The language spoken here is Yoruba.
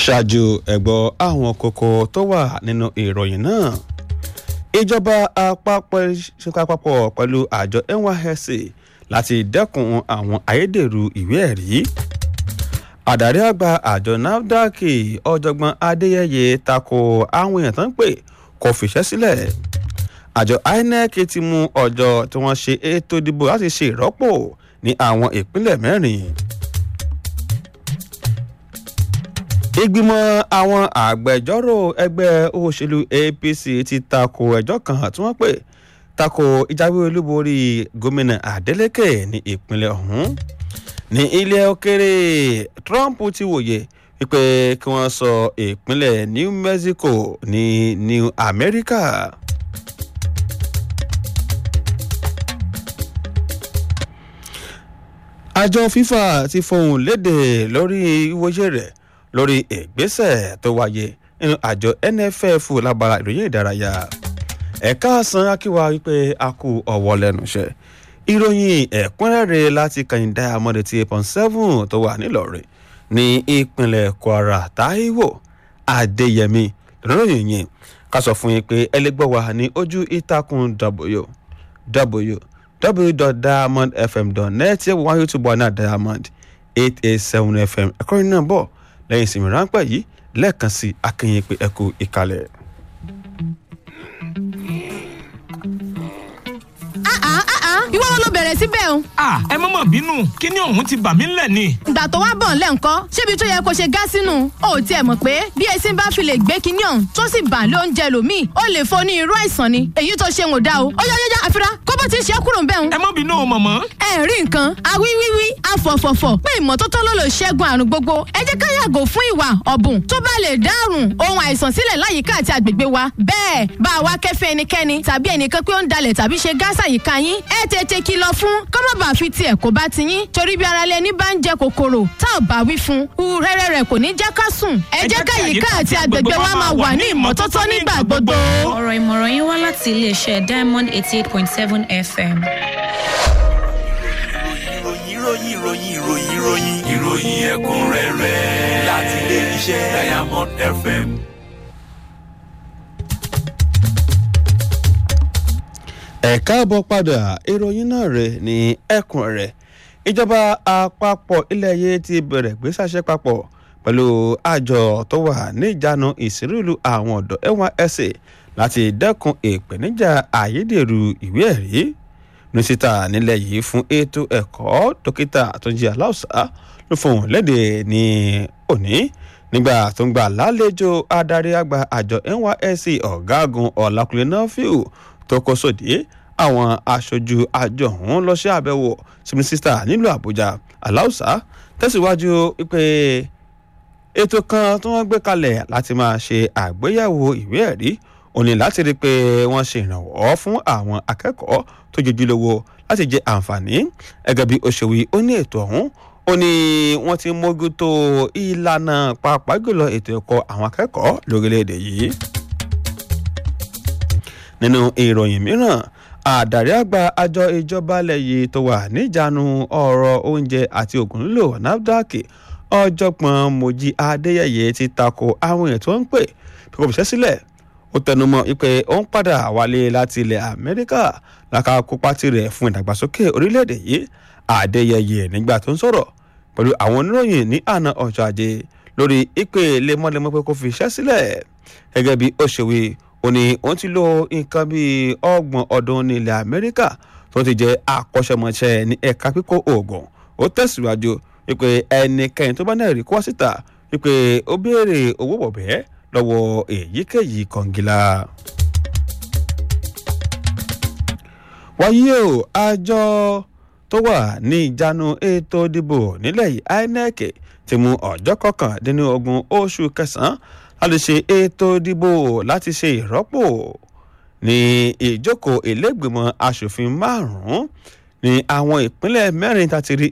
ṣáájú ẹ̀gbọ́ àwọn kókó tó wà nínú ìròyìn náà ìjọba àpapọ̀ ṣèkà àpapọ̀ pẹ̀lú àjọ nysc láti dẹ́kun àwọn ayédèrú ìwé ẹ̀rí àdarí àgbà àjọ nafdac ọ̀jọ̀gbọ́n adéyẹyẹ tako àwọn èèyàn tó ń pè kó fìṣẹ́ sílẹ̀ àjọ inec ti mú ọjọ́ tí wọ́n ṣe ètò ìdìbò láti ṣe ìrọ́pò ní àwọn ìpínlẹ̀ mẹ́rin. ìgbìmọ̀ àwọn àgbẹjọ́rò ẹgbẹ́ òṣèlú apc ti tako ẹjọ́ kan tí wọ́n pè tako ìjáwé olúborí gómìnà adeleke ní ìpínlẹ̀ ọ̀hún ní ilé òkèrè trump ti wòye wípé kí wọ́n sọ ìpínlẹ̀ new mexico ní new america. àjọ fifa ti fohùn léde lórí ìwòye rẹ̀ lórí ìgbésẹ̀ tó wáyé nínú àjọ nff lábara ìròyìn ìdárayá ẹ̀ka àsán akíwa wípé a kú ọ̀wọ́ lẹ́nu iṣẹ́ ìròyìn ẹ̀kúnrẹ́rẹ́ láti kàyìn diamond ti eight point seven tó wà nílọrin ní ìpínlẹ̀ kwara taiwo adéyẹmí lọ́rọ̀yìn yìí ká sọ fún yín pé ẹlẹ́gbọ́ wa ní ojú ìtàkùn w w www.diamondfm.net yẹ wọ́n youtube wa náà diamond eight eight seven fm ẹ̀kọ́ yìí náà bọ̀ lẹ́yìn ìsinmi ráńpẹ́ yìí lẹ́ẹ̀kan sí akínyìn pé ẹ kú ìkàlẹ̀. ìwọ wọn ló bẹ̀rẹ̀ síbẹ̀ o. a ẹ mọ̀ mọ̀ bínú kíní ọ̀hún ti bà mí ńlẹ̀ ni. ìgbà tó wá bọ̀ ńlẹ̀ ńkọ́ ṣébi tó yẹ kó ṣe gá sínú o ò tiẹ̀ mọ̀ pé bí esin bá fi lè gbé kíní ọ̀hún tó sì bà lóúnjẹ lòmíì ó lè fo ní irú àìsàn ni èyí tó ṣe ń ò dá o ó yá yá yá àfira kó bó ti ṣe é kúrò ń bẹ̀ ń. ẹ mọ̀ bínú o mọ̀mọ́. ẹ rí nǹkan awíwíwí afọ̀fọ̀fọ̀ pé ìmọ́tótó ló lè ṣẹ́gun àrùn gbogbo ẹ jẹ́ ká yàgò fún ìwà ọ̀bùn tó bá lè dárùn ohun àìsàn sílẹ̀ láyìíká àti àgbègbè wa bẹ́ẹ̀ bá a wá kẹ́fẹ́ ẹnikẹ́ni tàbí ẹnìkan pé ó ń dalẹ̀ tàbí ṣe gáàsà yìíká yín ẹ tètè kìlọ̀ fún kọ́mọ̀bà fi tiẹ̀ kó bá ti yín torí bí ara lẹni bá ń jẹ kòkòrò tá ò bá wí fún un rẹ́rẹ́ rẹ̀ kò ní jẹ́ ká sùn ẹ jẹ́ ká yìíká àti àgbègbè wa máa wà ní ìmọ́tótó nígbà gbogbo. ọ̀rọ̀ ìmọ̀ràn yín wá láti iléeṣẹ́ diamond eighty eight point seven fm. ìròyìn ìròyìn ìròyìn ìròyìn ìròyìn ẹ̀kúnrẹ́rẹ́ láti ilé iṣẹ́ diamond fm. ẹ káàbọ̀ padà ìròyìn náà rẹ̀ ní ẹkùn rẹ̀ ìjọba àpapọ̀ ilẹ̀ yìí ti bẹ̀rẹ̀ gbéṣàṣẹ́ papọ̀ pẹ̀lú àjọ tó wà ní ìjánu ìsírìlù àwọn ọ̀dọ́ nysc láti dẹ́kun ìpèníjà ayédèrú ìwé ẹ̀rí mínísítà nílẹ̀ yìí fún ètò ẹ̀kọ́ dókítà àtúnjì aláùsá ló fohùn léde ní òní nígbà tó ń gbà lálejò adarí àgbà àjọ nysc ọ̀gágun ọ̀làkùnlé náà fíù tó kó sòdí àwọn aṣojú àjọ ọ̀hún lọ sí àbẹ̀wò sí mínísítà nílùú àbújá aláùsá tẹ̀síwájú pé ètò kan tí wọ́n gbé kalẹ̀ láti máa ṣe àgbéyẹ̀wò ìwé ẹ̀rí òní láti rí i pé wọ́n ṣe ìrànwọ́ fún àwọn akẹ́kọ̀ọ́ tó jojúlówó láti jẹ àǹfààní gẹ́gẹ́ bí òṣèwì ó ní ètò ọ̀hún ó ní wọ́n ti mójútó ìlànà pàápàá jùlọ ètò ẹ̀kọ́ àwọn akẹ́kọ̀ọ́ lórílẹ̀‐èdè yìí nínú ìròyìn mìíràn àdàrí àgbà àjọ ìjọba ilẹ̀ yìí tó wà níjànú ọ̀rọ̀ oúnjẹ àti ògùn lílò nafdac ọ̀jọ̀gbọ́n mojí adéyẹyẹ ti tako àwọn èèyàn tó ń pè pé kò bìṣẹ́ sílẹ̀ ó tẹnumọ́ pé ó ń padà wálé láti ilẹ̀ amẹ́ríkà láka kópa tirẹ̀ fún ìdàgbàsókè orílẹ̀-èdè yìí adéyẹyẹ nígbà tó ń sọ̀rọ̀ pẹ̀lú àwọn oníròyìn ní àná ọjọ́ ajé lórí ìpè lemọ́lemọ́ pé kó fi iṣẹ́ sílẹ̀ gẹ́gẹ́ bí ó ṣe wí ó ní òun ti lo nǹkan bíi ọgbọ̀n ọdún ní ilẹ̀ amẹ́ríkà tó ti jẹ́ akọ́ṣẹ́mọṣẹ́ ní ẹ̀ka kíkó oògùn ó tẹ̀síwájú wípé ẹnikẹ́ni tó bá náà rí kó wá síta wípé ó béèrè owó bọ̀bẹ́ lọ́wọ́ èyíkéyìí kọ̀ǹgìlà. wáyé o àjọ tó wà ní ìjánu ètò ìdìbò nílẹ̀ yìí inec ti mú ọjọ́ kọkàndínlógún oṣù kẹsàn-án láti ṣe ètò ìdìbò láti ṣe ìrọ́pò ní ìjókòó ìlẹ́gbìmọ̀ asòfin márùn-ún ní àwọn ìpínlẹ̀ mẹ́rin tá ti rí